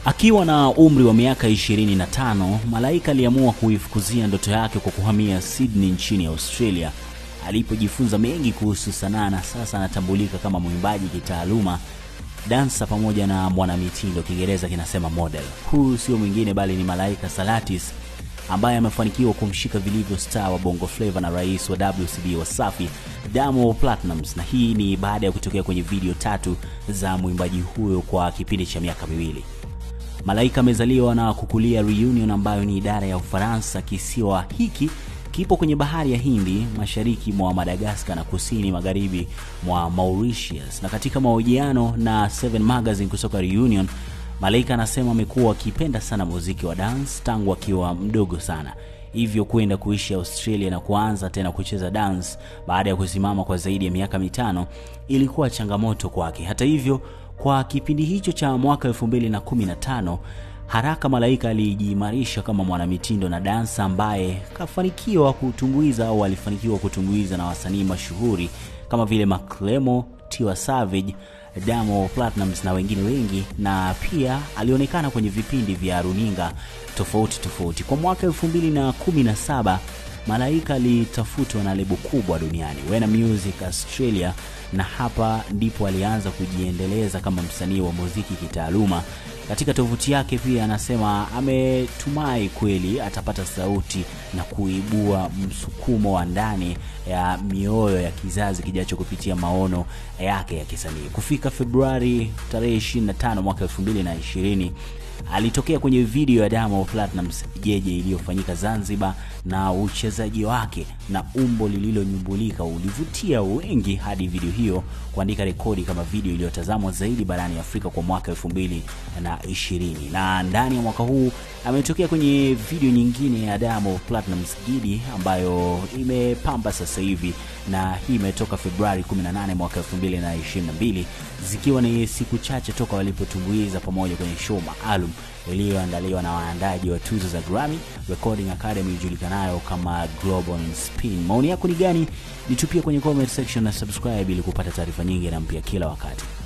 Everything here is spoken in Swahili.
Akiwa na umri wa miaka 25, Malaika aliamua kuifukuzia ndoto yake kwa kuhamia Sydney nchini Australia alipojifunza mengi kuhusu sanaa na sasa anatambulika kama mwimbaji kitaaluma, dansa pamoja na mwanamitindo, Kiingereza kinasema model. Huu sio mwingine bali ni Malaika Salatis ambaye amefanikiwa kumshika vilivyo star wa Bongo Flava na rais wa WCB Wasafi Diamond Platnumz, na hii ni baada ya kutokea kwenye video tatu za mwimbaji huyo kwa kipindi cha miaka miwili. Malaika amezaliwa na kukulia Reunion ambayo ni idara ya Ufaransa. Kisiwa hiki kipo kwenye bahari ya Hindi mashariki mwa Madagascar na kusini magharibi mwa Mauritius. Na katika mahojiano na Seven Magazine kutoka Reunion, Malaika anasema amekuwa akipenda sana muziki wa dance tangu akiwa mdogo sana, hivyo kwenda kuishi Australia na kuanza tena kucheza dance baada ya kusimama kwa zaidi ya miaka mitano ilikuwa changamoto kwake. Hata hivyo, kwa kipindi hicho cha mwaka 2015 haraka Malaika alijiimarisha kama mwanamitindo na dansa ambaye kafanikiwa kutumbuiza au alifanikiwa kutumbuiza na wasanii mashuhuri kama vile Maklemo, Tiwa Savage, Diamond Platnumz na wengine wengi, na pia alionekana kwenye vipindi vya runinga tofauti tofauti. Kwa mwaka 2017 Malaika alitafutwa na lebo kubwa duniani Warner Music Australia, na hapa ndipo alianza kujiendeleza kama msanii wa muziki kitaaluma. Katika tovuti yake pia anasema ametumai kweli atapata sauti na kuibua msukumo wa ndani ya mioyo ya kizazi kijacho kupitia maono yake ya kisanii. Kufika Februari tarehe 25 mwaka 2020 alitokea kwenye video ya Diamond Platnumz Jeje iliyofanyika Zanzibar, na uchezaji wake na umbo lililonyumbulika ulivutia wengi hadi video hiyo kuandika rekodi kama video iliyotazamwa zaidi barani Afrika kwa mwaka 2020. Na ndani ya mwaka huu ametokea kwenye video nyingine ya Diamond Platnumz Gidi ambayo imepamba sasa hivi, na hii imetoka Februari 18 mwaka 2022, zikiwa ni siku chache toka walipotumbuiza pamoja kwenye show maalum iliyoandaliwa na waandaji wa tuzo za Grammy Recording Academy ijulikanayo kama Global Spin. Maoni yako ni gani? Nitupie kwenye comment section na subscribe ili kupata taarifa nyingi na mpya kila wakati.